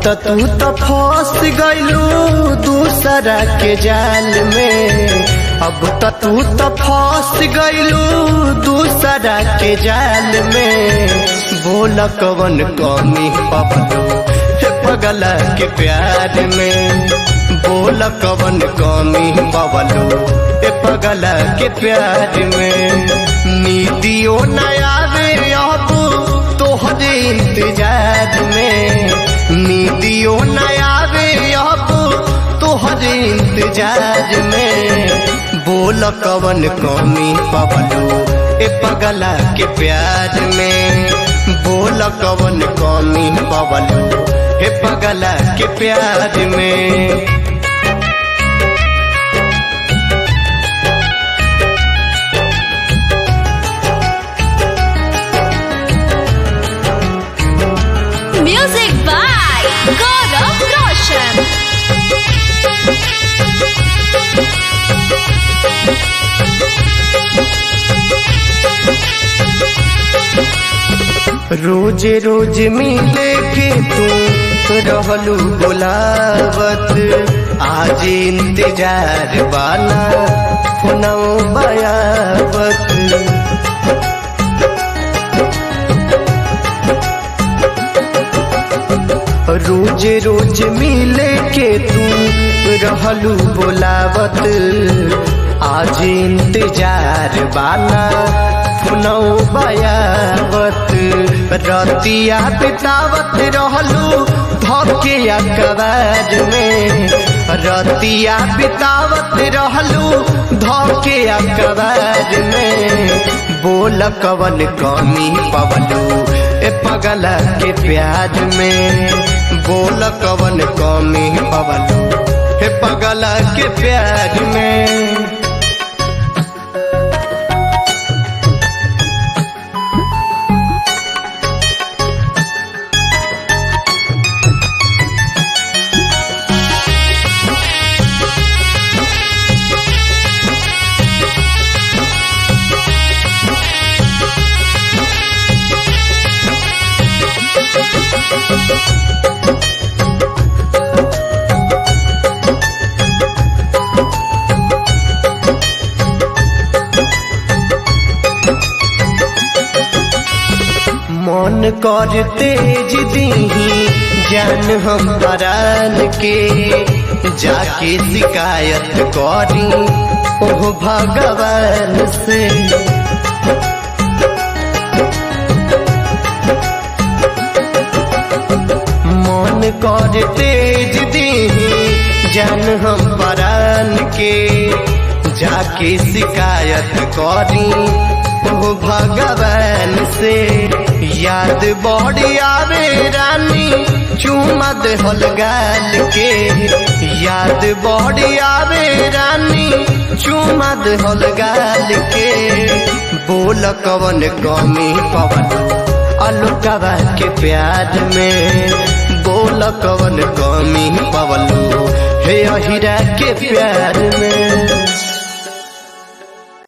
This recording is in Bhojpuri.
त तू त फंस गइलू दूसरा के जाल में अब त तू त फंस गइलू दूसरा के जाल में बोल कवन कमी पबलू हे पगला के प्यार में बोल कवन कमी पबलू हे पगला के प्यार में नीतियों नया अब तोहरे इंतजार में नीतियों नया अब तोहरे इंतजार में बोल कवन कमी पबलू ए पगला के प्यार में बोल कवन कमी पबलू ए पगला के प्यार में Music by Gaurav Roshan. रोज रोज मिले के तू रहलू बोलावत आज इंतजार बाना फोनौ बयावत रोज रोज मिले के तू रहलू बोलावत आज इंतजार बाना फोनौ बयावत रतिया बितावत रहलू धके अकबार में रतिया बितावत रहलू धके अकबार में बोल कवन कमी पवलू ए पगला के प्यार में बोल कवन कमी पवलू हे पगला के प्यार में मन कर तेज दीही जान हम परान के जाके शिकायत करी ओह भगवान से मन कर तेज दीही जान हम परान के जाके शिकायत करी ओ भगवान से याद बड़ी आवे रानी चूमा देहल गाल के याद बड़ी आवे रानी चूमा देहल गाल के बोल कवन कमी पवन अलुकवा के प्यार में बोल कवन कमी पवलू हे अहिरा के प्यार में